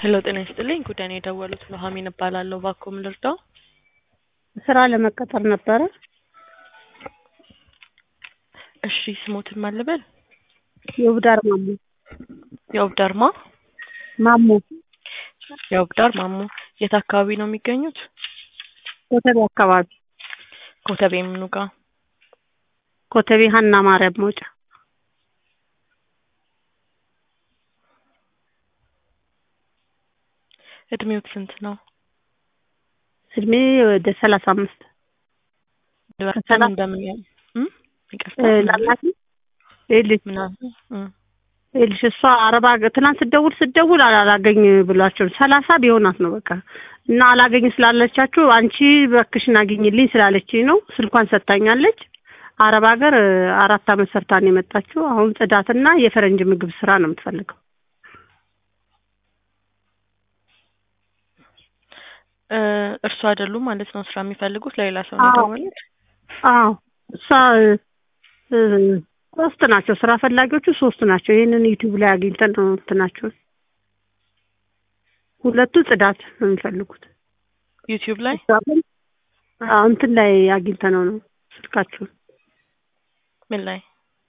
ሄሎ ጤና ይስጥልኝ ጉዳይ ነው የደወሉት ኑሐሚን እባላለሁ እባክዎ ምን ልርዳው ስራ ለመቀጠር ነበረ። እሺ ስሞትን ማን ልበል የውብዳር ማሞ የውብዳር ማ ማሞ የውብዳር ማሞ የት አካባቢ ነው የሚገኙት ኮተቤ አካባቢ ኮተቤ ምኑ ጋር ኮተቤ ሀና ማርያም መውጫ እድሜዎት ስንት ነው እድሜ ወደ ሰላሳ አምስት በምን በምን ያህል እም? ይቅርታ ላላት ይኸውልሽ ምናምን እም። ይኸውልሽ እሷ አረባ ትናንት ስደውል ስደውል አላገኝ ብሏቸው ሰላሳ ቢሆናት ነው በቃ እና አላገኝ ስላለቻችሁ አንቺ በክሽን አግኝልኝ ስላለችኝ ነው ስልኳን ሰጥታኛለች። አረብ ሀገር አራት አመት ሰርታ ነው የመጣችው። አሁን ጽዳትና የፈረንጅ ምግብ ስራ ነው የምትፈልገው። እ እርሱ አይደሉም ማለት ነው ስራ የሚፈልጉት ለሌላ ሰው ነው አዎ። የደወሉት አዎ እሷ እ ሶስት ናቸው ስራ ፈላጊዎቹ ሶስት ናቸው። ይህንን ዩቲዩብ ላይ አግኝተን ነው እንትናቸውን ሁለቱ ጽዳት ነው የሚፈልጉት። ዩቲዩብ ላይ እሷ ግን አዎ እንትን ላይ አግኝተነው ነው ስልካችሁን ምን ላይ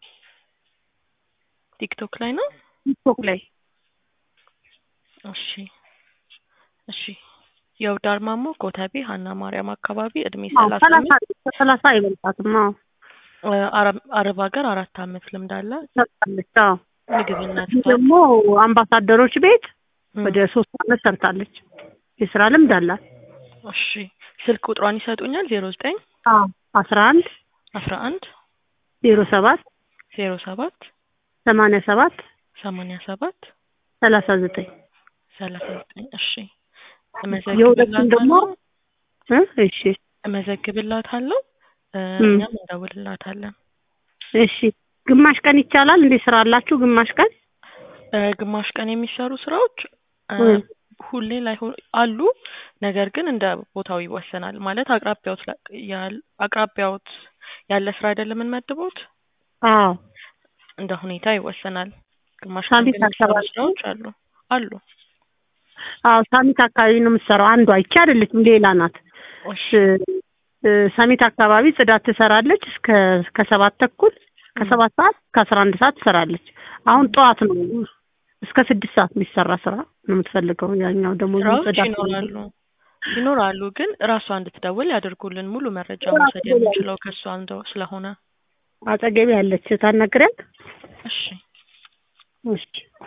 ቲክቶክ ላይ ነው ቲክቶክ ላይ እሺ እሺ የውብዳር ማሞ ኮተቤ ሀና ማርያም አካባቢ እድሜ አዎ ሰላሳ ሰላሳ አምስት ከሰላሳ አይበልጣትም። አዎ እ አረብ አረብ ሀገር አራት አመት ልምድ አለ ሰርታለች። አዎ ምግብና እዚህ ጽዳት ደግሞ አምባሳደሮች ቤት እም። ወደ ሶስት አመት ሰርታለች። የስራ ልምድ አላት። እሺ ስልክ ቁጥሯን ይሰጡኛል ዜሮ ዘጠኝ አዎ አስራ አንድ አስራ አንድ ዜሮ ሰባት ዜሮ ሰባት ሰማንያ ሰባት ሰማንያ ሰባት ሰላሳ ዘጠኝ ሰላሳ ዘጠኝ እሺ የሁለቱም ደግሞ እመዘግብላታለሁ እ እሺ እመዘግብላታለሁ እ እም። እኛም እንደውልላታለን እሺ ግማሽ ቀን ይቻላል እንዴ? ስራ አላችሁ ግማሽ ቀን? እ ግማሽ ቀን የሚሰሩ ስራዎች እ እም። ሁሌ ላይሆን አሉ ነገር ግን እንደ ቦታው ይወሰናል ማለት አቅራቢያዎት ላ- ያል አቅራቢያዎት ያለ ስራ አይደለም የምንመድቦት አዎ እንደ ሁኔታ ይወሰናል ግማሽ ቀን ሳሚት ግን የሚሰሩ አካባቢ ስራዎች አሉ አሉ አዎ ሳሚት አካባቢ ነው የምትሰራው። አንዷ ይቺ አይደለችም ሌላ ናት። እሺ እ ሳሚት አካባቢ ጽዳት ትሰራለች እስከ ከሰባት ተኩል ከሰባት ሰዓት እስከ አስራ አንድ ሰዓት ትሰራለች። አሁን ጠዋት ነው እስከ ስድስት ሰዓት የሚሰራ ስራ ነው የምትፈልገው። ያኛው ደግሞ ስራዎች ጽዳት ይኖራሉ ይኖራሉ ግን ራሷ እንድትደውል ያደርጉልን ሙሉ መረጃ መውሰድ የምንችለው ከእሷ እንደው ስለሆነ አጠገቤ ያለች ታናግሪያት። እሺ እሺ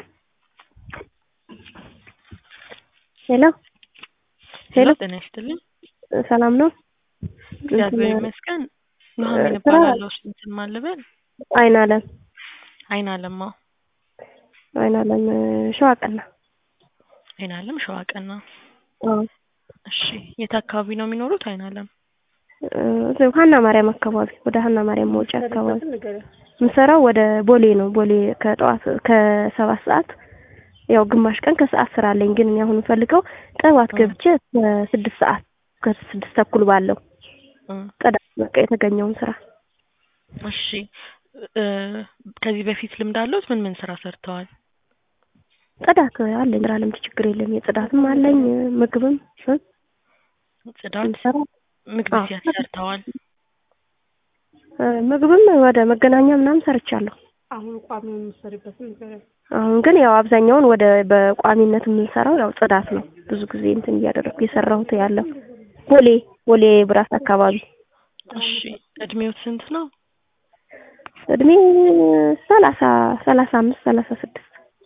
ሄሎ ሄሎ ሄሎ ጤና ይስጥልኝ ሰላም ነው? እግዚአብሔር እንትን ይመስገን ኑሐሚን ስራ እባላለሁ ስንትን ማን ልበል አይን አለም አይን አለማ አይን አለም ሸዋ ቀና አይን አለም ሸዋ ቀና አዎ እሺ የት አካባቢ ነው የሚኖሩት አይን አለም እ ሀና ማርያም አካባቢ ወደ ሀና ማርያም መውጫ አካባቢ የምሰራው ወደ ቦሌ ነው። ቦሌ ከጠዋት ከሰባት ሰዓት ያው ግማሽ ቀን ከሰዓት ስራ አለኝ። ግን እኔ አሁን የምፈልገው ጠዋት እ ገብቼ እስከ ስድስት ሰዓት ከስድስት ተኩል ባለው እ ጽዳት በቃ የተገኘውን ስራ እሺ እ ከዚህ በፊት ልምድ አለዎት ምን ምን ስራ ሰርተዋል ጽዳት አለኝ። ስራ ልምድ ችግር የለም። የጽዳትም አለኝ ምግብም እ ጽዳት የምሰራ ምግብ አዎ ሲያት ሰርተዋል እ ምግብም ወደ መገናኛ ምናምን ሰርቻለሁ። አሁን ቋሚ የምትሰሪበትን ንገሪያት። አሁን ግን ያው አብዛኛውን ወደ በቋሚነት የምንሰራው ያው ጽዳት ነው። ብዙ ጊዜ እንትን እያደረኩ የሰራሁት ያለው ቦሌ ቦሌ ብራስ አካባቢ እሺ እድሜዎት ስንት ነው እድሜ ሰላሳ ሰላሳ አምስት ሰላሳ ስድስት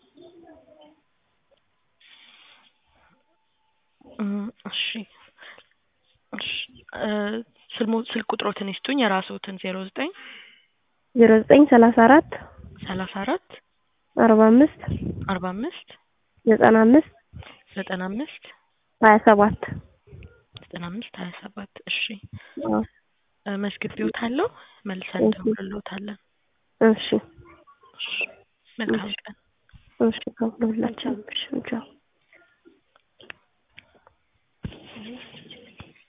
እ እሺ እሺ እ ስልሞ ስልክ ቁጥሮትን ይስጡኝ የራስዎትን ዜሮ ዘጠኝ ዜሮ ዘጠኝ ሰላሳ አራት ሰላሳ አራት አርባ አምስት አርባ አምስት ዘጠና አምስት ዘጠና አምስት ሀያ ሰባት ዘጠና አምስት ሀያ ሰባት እሺ አዎ እ መዝግቤዎታለሁ መልሰን እሺ እንደውልልዎታለን እሺ እሺ መልካም ቀን እሺ ከሁላችን እሺ ቻው